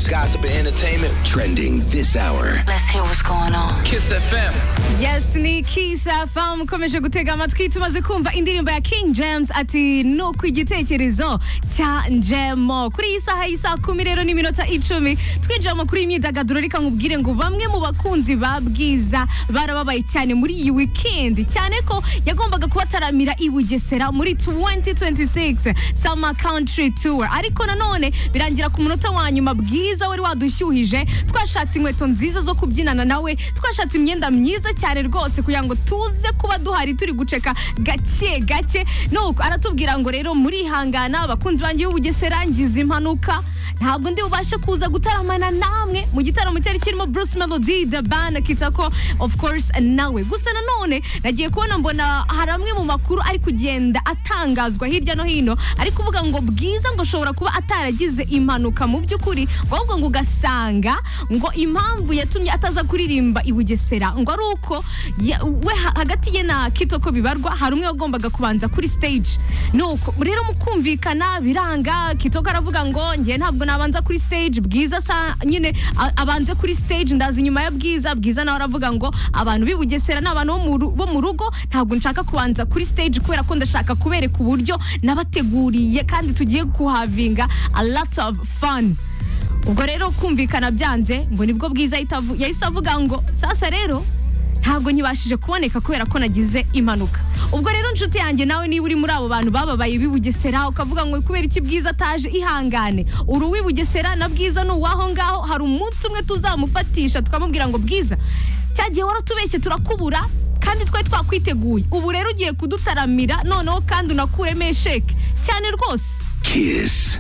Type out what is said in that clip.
gossip, and entertainment trending this hour. Let's hear what's going on. Kiss FM. yes ni kisa famu ukomeje gutega amatwi tumaze kumva indirimbo ya king james ati nuko igitekerezo cya njemo kuri iyi saha y'isaha kumi rero n'iminota icumi twinjira mu kuri imyidagaduro reka nkubwire ngo bamwe mu bakunzi ba bwiza barababaye cyane muri iyi weekend cyane ko yagombaga kubataramira i bugesera muri 2026 summer country tour ariko nanone birangira ku munota wa nyuma bwiza wari wadushyuhije twashatse inkweto nziza zo kubyinana nawe twashatse imyenda myiza cyane rwose kugira ngo tuze kuba duhari turi guceka gake gake nuko aratubwira ngo rero murihangana abakunzi banjye b'ubugesera ngize impanuka ntabwo ndi bubashe kuza gutaramana namwe mu gitaramo cyari kirimo Bruce Melody the band akita ko of course nawe gusa nanone nagiye kubona mbona hari amwe mu makuru ari kugenda atangazwa hirya no hino ari kuvuga ngo bwiza ngo ashobora kuba ataragize impanuka mu by'ukuri ngo ahubwo ngo ugasanga ngo impamvu yatumye ataza kuririmba i Bugesera ngo ari uko ya- we ha- hagati ye na Kitoko bibarwa hari umwe wagombaga kubanza kuri stage nuko rero mukumvikana biranga Kitoko aravuga ngo njye ntabwo nabanza kuri stage bwiza sa nyine a- abanze kuri stage ndaza inyuma ya bwiza bwiza nawe aravuga ngo abantu b'i Bugesera ni abantu bo mu ru- bo mu rugo ntabwo nshaka kubanza kuri stage kubera ko ndashaka kubereka uburyo nabateguriye kandi tugiye kuhavinga a lot of fun ubwo rero kumvikana byanze ngo nibwo bwiza yahita avu- yahise avuga ngo sasa rero ntabwo nkibashije kuboneka kubera ko nagize impanuka ubwo rero inshuti yanjye nawe niba uri muri abo bantu bababaye b'i Bugesera ukavuga ngo kubera iki bwiza ataje ihangane uri uw'i Bugesera na bwiza ni uwaho ngaho hari umunsi umwe tuzamufatisha tukamubwira ngo bwiza cya gihe waratubeshye turakubura kandi twari twakwiteguye ubu rero ugiye kudutaramira noneho kandi unakuremo esheke cyane rwose Kiss.